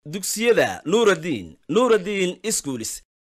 dugsiyada nuuraddiin nuuraddiin iskuulis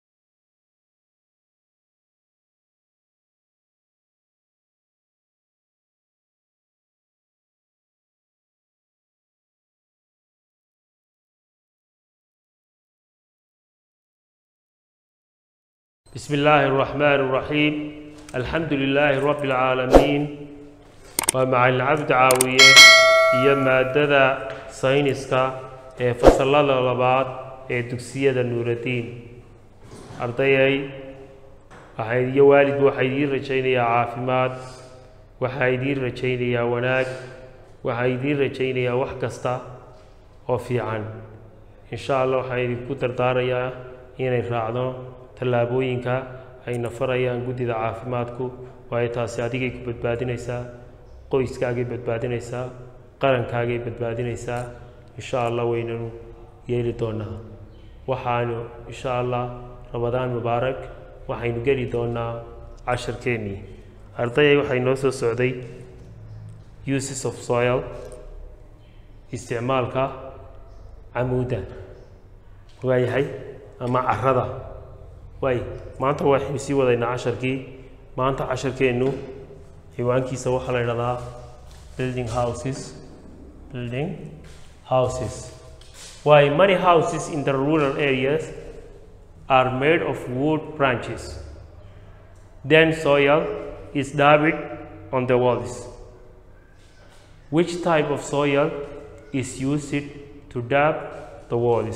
بسم الله الرحمن الرحيم الحمد لله رب العالمين ومع العبد عاوية iyo maadada sayniska ee fasalada labaad ee dugsiyada nuuradiin ardayay waxaa iyo waalidku waxaa idiin rajaynayaa caafimaad waxaa idiin rajaynayaa wanaag waxaa idiin rajaynayaa wax kasta oo fiican insha allah waxaan idinku dardaarayaa inay raacdo tallaabooyinka ayna farayaan guddida caafimaadku waayo taasi adigay ku badbaadinaysaa qoyskaagay badbaadinaysaa qarankaagay badbaadinaysaa insha allah waynanu yeeli doonaa waxaanu insha allah ramadaan mubaarak waxaynu geli doonaa casharkeennii ardayay waxay noo soo socday uses of soil isticmaalka camuudda waayahay ama carada waay maanta waxaynu sii wadaynaa casharkii maanta casharkeennu ciwaankiisa waxaa la idhahdaa building houses building houses why many houses in the rural areas are made of wood branches then soil is dabbed on the walls which type of soil is used to dab the walls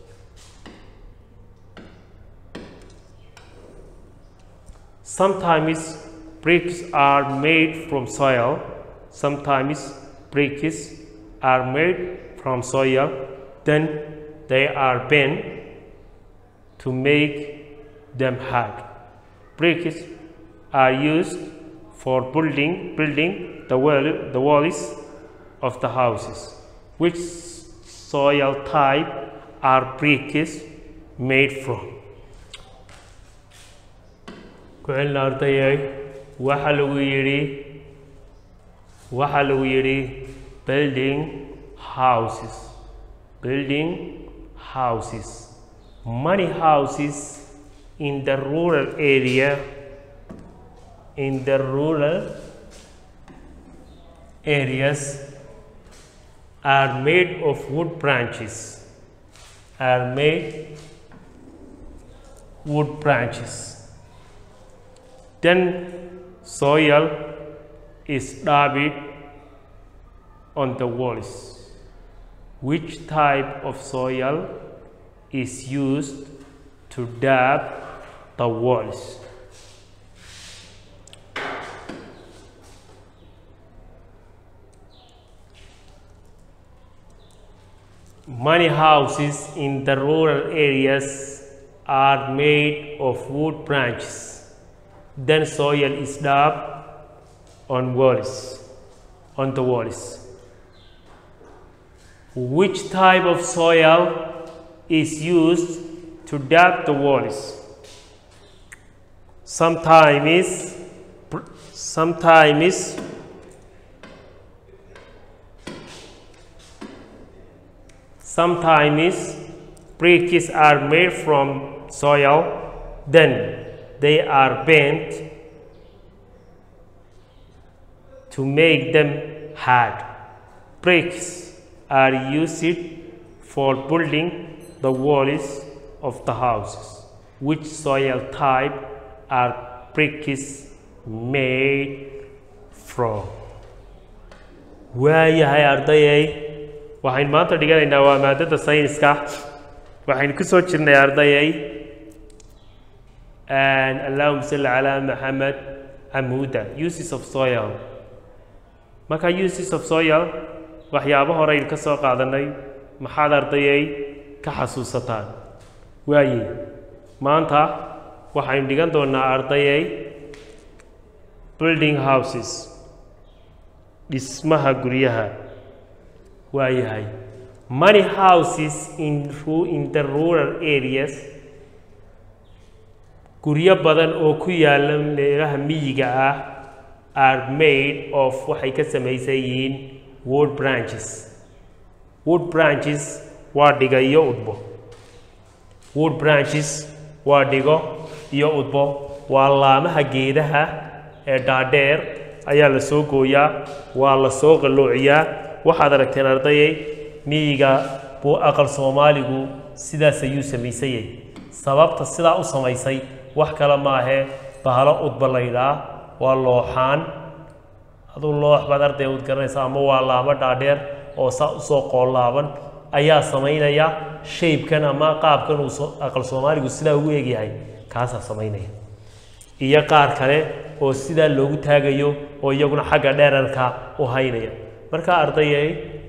Sometimes bricks are made from soil, sometimes bricks are made from soil, then they are bent to make them hard. Bricks are used for building building the wall, the walls of the houses. Which soil type are bricks made from? ku-celina ardayay waxaa lagu yidhi waxaa lagu yidhi building houses building houses many houses in the rural area in the rural areas are made of wood branches are made wood branches then soil is dabbed on the walls. Which type of soil is used to dab the walls? Many houses in the rural areas are made of wood branches then soil is dabbed on walls on the walls which type of soil is used to dab the walls sometimes sometimes sometimes bricks are made from soil then they are bent to make them hard. Bricks are used for building the walls of the houses. Which soil type are bricks made from? waayahay ardayay waxaynu maanta dhiganaynaa waa maadada sayniska waxaynu ku soo jirnay ardayay allahuma salli calaa maxamed camuuda uses of soil marka uses of soil waxyaabo horeynu ka soo qaadanay maxaad ardayay ka xasuusataan waaye maanta waxaynu dhigan doonaa ardayay building houses dhismaha guryaha waayahay many houses in, in the rural areas guryo badan oo ku yaala meelaha miyiga ah are made of waxay ka samaysan yihiin wood branches wood branches waa dhiga iyo udbo wood branches waa dhigo iyo udbo waa laamaha geedaha ee dhaadheer ayaa la soo gooyaa waa la soo qalloociyaa waxaad aragteen ardayay miyiga buu aqal soomaaligu sidaas ayuu samaysayay sababta sidaa u samaysay wax kale maahee bahalo udba laydhaa waa looxaan aduu loox baad arday ud garanaysa ama waa laamo dhaadheer oo saa usoo qoollaaban ayaa samaynaya shaybkan ama qaabkan uu soo- aqal soomaaligu sidaa ugu egyahay kaasaa samaynaya iyo qaar kale oo sidaa loogu taagayo oo iyaguna xagga dheerarka u haynaya marka ardayay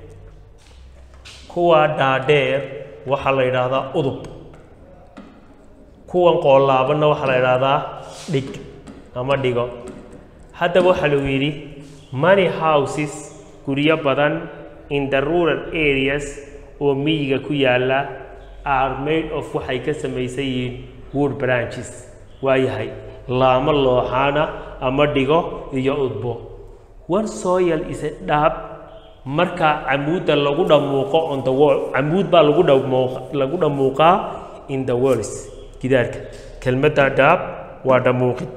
kuwa dhaadheer waxaa la yidhaahdaa udub kuwan qoollaabanna waxaa la yidhaahdaa dhig ama dhigo haddaba waxaa lagu yidhi money houses guryo badan in the rural areas oo miyiga ku yaalla are made of waxay ka samaysan yihiin wood branches waayahay laamo looxaana ama dhigo iyo udbo one soil is a dhab marka camuudda lagu dhamuuqo on the wall camuud baa lagu dhamuuq lagu dhamuuqaa in the walls gidaarka kelmadda dhaab waa dhamuuqid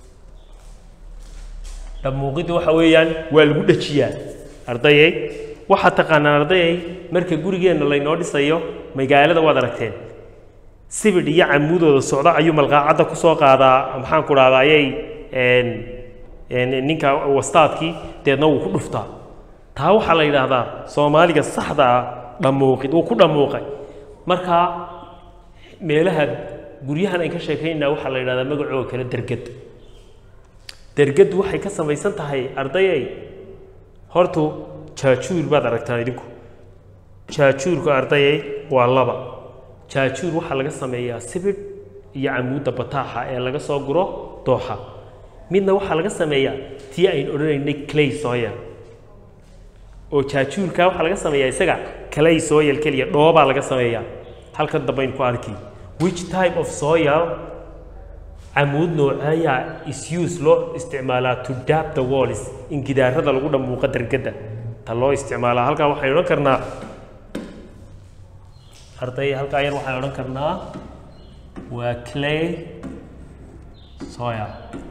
dhamuuqiddu waxa weeyaan waa lagu dhajiyaa ardayay waxaad taqaanaan ardayay marka gurigeenna laynoo dhisayo magaalada waad aragteen sibidh iyo camuudooda socda ayuu malqaacadda ku soo qaadaa maxaan ku dhahdaa ayay een een ninka wastaadkii deedna wuu ku dhuftaa taa waxaa la yidhaahdaa soomaaliga saxda ah dhamuuqid wuu ku dhamuuqay marka meelaha guryahan ay ka sheekaynaa waxaa la yidhahdaa magacooda kale derged derged waxay ka samaysan tahay ardayay hortu jaajuur baad aragtaan idinku jaajuurka ardayay waa laba jaajuur waxaa laga sameeyaa sibidh iyo camuudda bataaxa ee laga soo guro dooxa midna waxaa laga sameeyaa tii ayn odhanaynay clay soil oo jaajuurka waxaa laga sameeyaa isaga clay soil keliya dhoobaa laga sameeyaa halkan dambe aynu ku arki which type of soil camuud nooceeyaa is use loo isticmaalaa to dab the walls in gidaarada lagu dhamuuqa dergada ta loo isticmaalaa halkaa waxaynu odhan karnaa arday halkaa yar waxaan odhan karnaa waa clay soil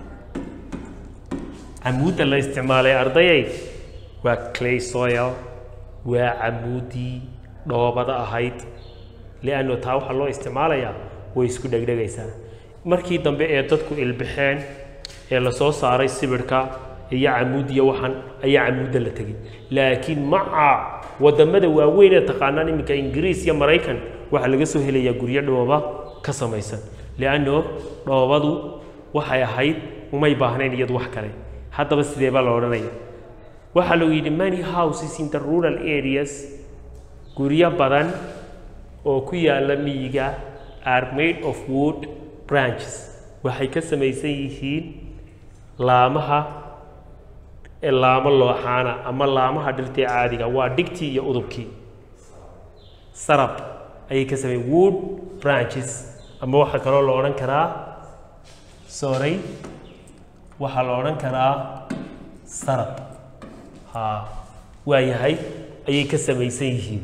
camuudda la isticmaalay ardayay waa clay soil waa camuuddii dhoobada ahayd lianno taa waxaa loo isticmaalayaa way isku dhegdhegaysaa markii dambe ee dadku ilbixeen ee la soo saaray sibidhka iyo camuud iyo waxan ayaa camuudda la tegey laakiin maca wadamada waaweyn ee taqaanaan iminka ingiriis iyo maraykan waxaa laga soo helayaa guryo dhooba ka samaysan lianno dhoobadu waxay ahayd umay baahnayn iyadu wax kale haddaba sidee baa la odhanaya waxaa lagu yidhi many houses in the rural areas guryo badan oo ku yaalla miyiga are made of wood branches waxay ka samaysan yihiin laamaha ee laamo looxaana ama laamaha dhirtee caadiga waa dhigtii iyo udubkii sarab ayay ka sameeyeen wood branches ama waxaa kaloo la odhan karaa sorry waxaa la odhan karaa sarab ha waayahay ayay ka samaysan yihiin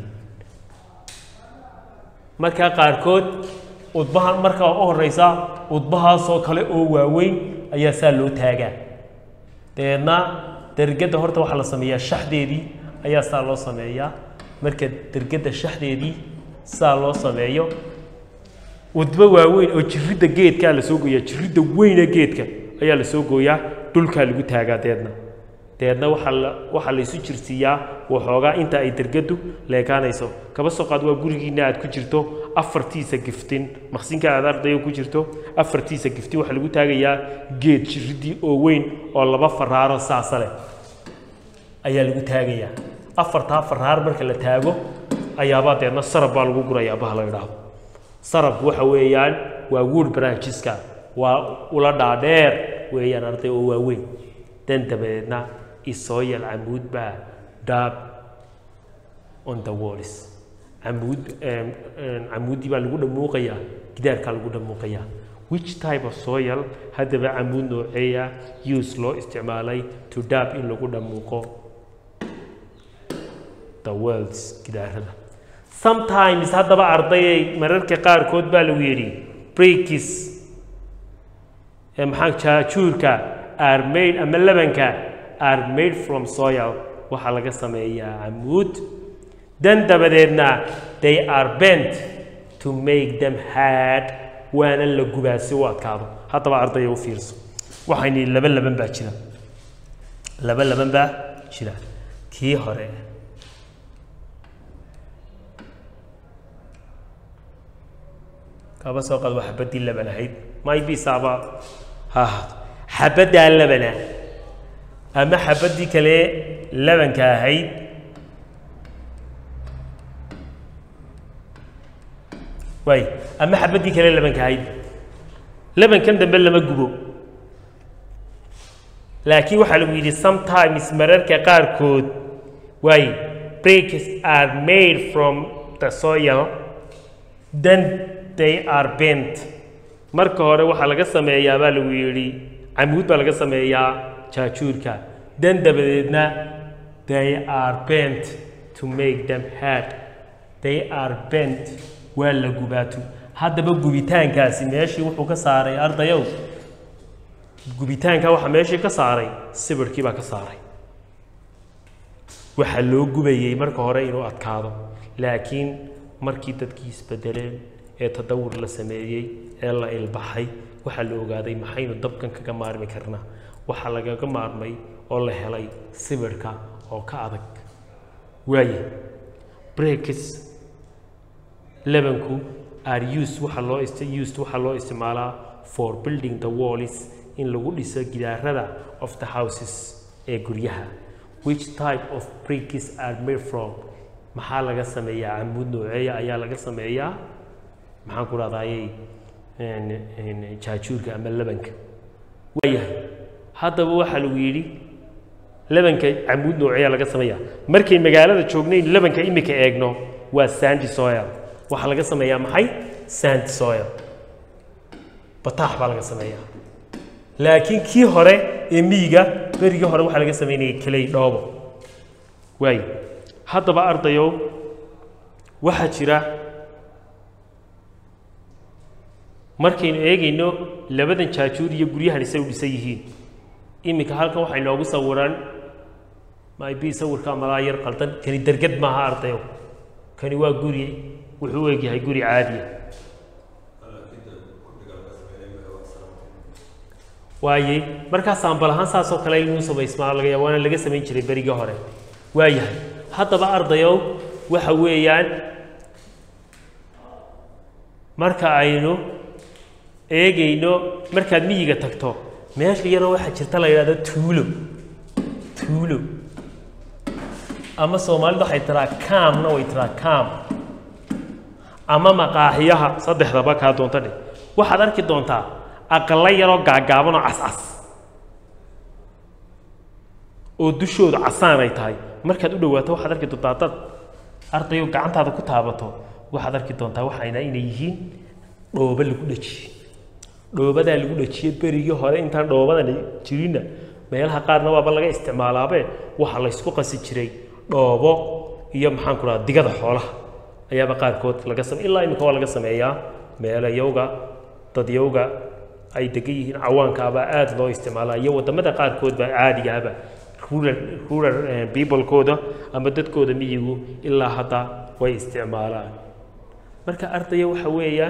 markaa qaarkood udbahan markaa u horeysa udbahaasoo kale oo waaweyn ayaa saa loo taagaa dabeedna dergedda horta waxaa la sameeyaa shaxdeedii ayaa saa loo sameeyaa marka dergedda shaxdeedii saa loo sameeyo udbo waaweyn oo jiridda geedkaa la soo gooyaa jiridda weyne geedka ayaa la soo gooyaa dhulkaa lagu taagaa deedna deedna waxaa la waxaa la isu jirsiiyaa waxoogaa inta ay dergadu leekaanayso kaba soo qaad waa gurigiina aad ku jirto afartiisa giftin maqsinka aad ardayo ku jirto afartiisa giftin waxaa lagu taagayaa geed jiridii oo weyn oo laba faraaro saasa leh ayaa lagu taagayaa afartaa faraar marka la taago ayaabaa deedna sarab baa lagu gurayaa baha la idhaahdo sarabku waxa weeyaan waa wood brancheska waa ula dhaadheer weeyaan arday oo waaweyn dan dabadeedna isooyal camuud baa daab on the walls camuud camuuddii baa lagu dhamuuqayaa gidaarkaa lagu dhamuuqayaa which type of soil haddaba camuud nooceeya use loo isticmaalay to daab in lagu dhamuuqo the worlds gidaarada sometimes haddaba ardayay mararka qaarkood baa lagu yidhi breakis ee maxaa jaajuurka are made ama labanka are made from soil waxaa laga sameeyaa camuud dan dabadeedna they are bent to make them hard waana la gubaa si u adkaado haddaba ardaya u fiirso waxayni laba laban baa jira laba laban baa jira kii hore kaba soo qaad waa xabaddii laban ahayd maybisaaba ha ahaato xabaddaa labana ama xabaddii kale labanka ahayd waay ama xabaddii kale labanka ahayd labankan dambe lama gubo laakiin waxaa lagu yidhi sometimes mararka qaarkood waay breaks are made from the soil then they are bent marka hore waxaa laga sameeyaa baa lagu yidhi camuud baa laga sameeyaa jaajuurka dan dabadeedna they are bent to make them hard they are bent waa la gubaatu haddaba gubitaankaasi meeshii wuxuu ka saaray ardayow gubitaanka waxaa meeshii ka saaray sibirhkii baa ka saaray waxaa loo gubayey marka hore inuu adkaado laakiin markii dadkii isbedeleen ee tadawur la sameeyey ee la ilbaxay waxaa la ogaaday maxaynu dabkan kaga maarmi karnaa waxaa lagaga maarmay oo la helay sibirhka oo ka adag waaye breakis lebanku are used waxaa loo ist used waxaa loo isticmaalaa for building the walls in lagu dhiso gidaarada of the houses ee guryaha which type of bricks are made from maxaa laga sameeyaa camuud nooceeya ayaa laga sameeyaa maxaan ku rahdayay jaajuurka ama labanka waayahay haddaba waxaa lagu yidhi labanka camuud nooceeya laga sameeyaa markay magaalada joognayn labanka imika eegno waa sandy soil waxaa laga sameeyaa maxay sandy soil bataax baa laga sameeyaa laakiin kii hore ee miyiga berigii hore waxaa laga sameynayay keley dhoobo waayo haddaba ardayow waxaa jira markaynu eegayno labadan jaajuur iyo guryahan isay u dhisan yihiin iminka halkan waxay noogu sawiraan mayb sawirka malaa yar qaldan kani derged maaha ardayow kani waa guri wuxuu u egyahay guri caadiya waayey markaas ambal ahaan saasoo kale inuu samaysmaa laga yaab waana laga samayn jiray berigii hore waayahay haddaba ardayow waxa weeyaan marka aynu eegayno markaad miyiga tagto meesha yaroo waxaa jirta la yidhahdo tuulo tuulo ama soomaalidu waxay tiraa kaamna way tiraa kaam ama maqaaxiyaha saddexdaba kaa doonta dhe waxaad arki doontaa aqalla yaroo gaagaaban oo cascas oo dushoodu casaan ay tahay markaad u dhawaato waxaad arki doontaa dad ardayo gacantaada ku taabato waxaad arki doontaa waxayna inay yihiin dhoobo lagu dhejiyey dhoobadaa lagu dhejiyey berigii hore intaan dhoobadan jirinna meelaha qaarna waaba laga isticmaalaabe waxa laysku qasi jiray dhoobo iyo maxaan ku dhaha digada xoolaha ayaaba qaarkood laga same ilaa imika waa laga sameeyaa meelayowga dadyowga ay degan yihiin cawaankaabaa aada loo isticmaalaa iyo waddamada qaarkood baa caadigaaba rural rural peoplekooda ama dadkooda miyigu ilaa hadda way isticmaalaan marka ardaya waxa weeyaan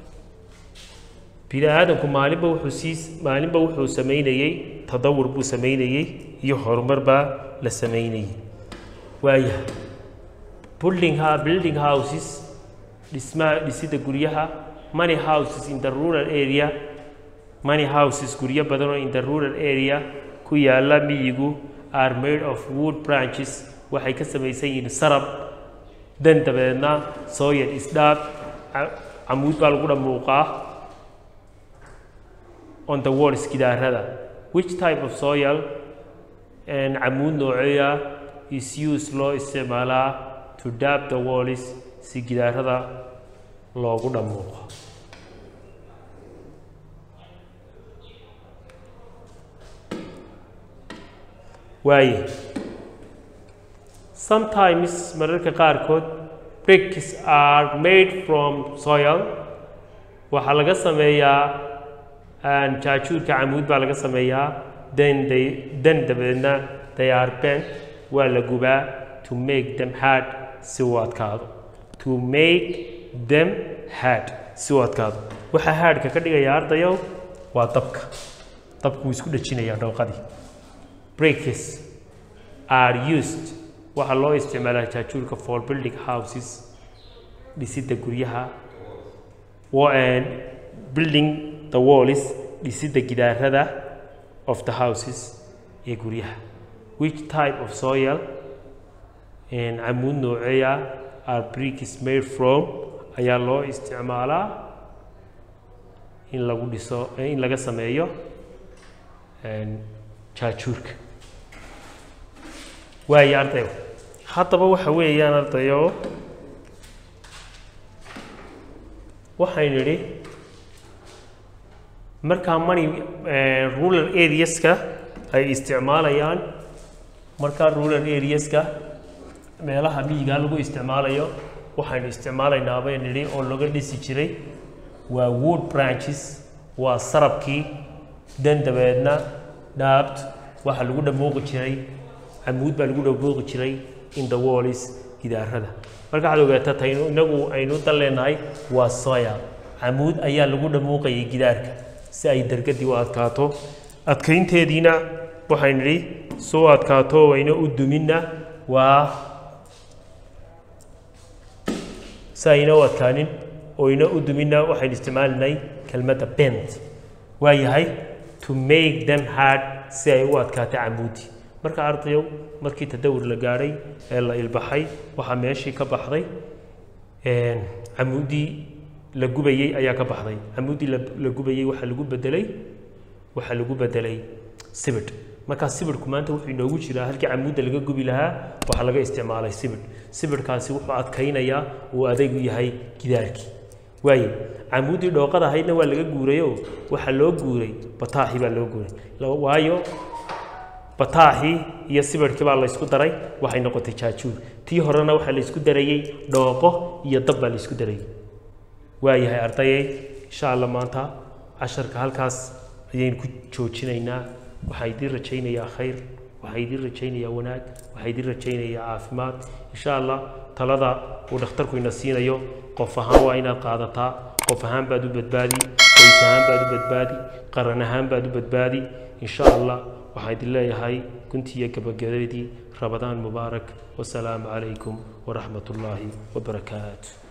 bini aadamku maalinba wuxuu sii maalinba wuxuu samaynayey tadawur buu samaynayey iyo horumar baa la samaynayey waayahay building ha building houses dhismaha dhisida guryaha money houses in the rural area money houses guryo badan oo in the rural area ku yaala miyigu are made of wood branches waxay ka samaysan yihiin sarab dan dabeedna sooyad isdhaab camuud baa lagu dhamuuqaa on the walls gidaarada which type of soil camuud nooceeya is used loo isticmaalaa to dab the walls si gidaarada loogu dhamuuqo waaye sometimes mararka qaarkood bricks are made from soil waxaa laga sameeyaa jaajuurka camuud baa laga sameeyaa then they then dabadeedna they are bent waa la gubaa to make them hard si uu adkaado to make them hard si uu adkaado waxaa haadhka ka dhigaya ardayow waa dabka dabku wuu isku dhejinayaa dhooqadii bricks are used waxaa loo isticmaalaa jaajuurka for building houses dhisidda guryaha building the walls dhisidda gidaarada of the houses ee guryaha which type of soil camuud nooceeya are bricks made from ayaa loo isticmaalaa in lagu dhiso in laga sameeyo jaajuurka waayo ardayo haddaba waxa weeyaan ardayo waxaynu idhi markaa money rural areaska ay isticmaalayaan markaa rural areaska meelaha miyigaa lagu isticmaalayo waxaynu isticmaalaynaa baynu idhi oo laga dhisi jiray waa wood branches waa sarabkii dan dabeedna dhaabt waxaa lagu dhamooqi jiray camuud baa lagu dhamooqi jiray in the wallis gidaarada marka waxaad ogaataa taynu inagu aynu dan leenahay waa soya camuud ayaa lagu dhamooqayay gidaarka si ay dargadii u adkaato adkaynteediina waxaynu idhi soo adkaato wayna u duminna waa si ayna u adkaanin oyna u duminna waxaynu isticmaalinay kelmadda bent waa yahay to make them hard si ay u adkaato camuudi marka ardayow markii tadawur la gaadhay ee la ilbaxay waxaa meeshii ka baxday camuudii la gubayey ayaa ka baxday camuudii la gubayey waxaa lagu bedelay waxaa lagu bedelay sibidh markaa sibidhku maanta wuxuu inoogu jiraa halkii camuudda laga gubi lahaa waxaa laga isticmaalay sibidh sibidhkaasi wuxuu adkaynayaa uu adaygu yahay gidaarkii waaye camuuddii dhooqada ahaydna waa laga guurayoo waxaa loo guuray bataaxi baa loo guuray waayo bataaxii iyo sibirhkii baa laysku daray waxay noqotay jaajuur tii horena waxaa laysku darayey dhooqo iyo dab baa laysku darayey waayahay ardayay insha alla maanta casharka halkaas ayaynu ku joojinaynaa waxaa idiin rajaynayaa khayr waxaa idiin rajaynayaa wanaag waxaa idiin rajaynayaa caafimaad insha allah talada uu dhakhtarku ina siinayo qof ahaan waa inaad qaadataa qof ahaan baad u badbaadi qoys ahaan baad u badbaadi qaran ahaan baad u badbaadi insha allah waxaan idin leeyahay guntiiyo gabagabadii rabadaan mubaarak wasalaamu calaykum waraxmat ullaahi wabarakaatu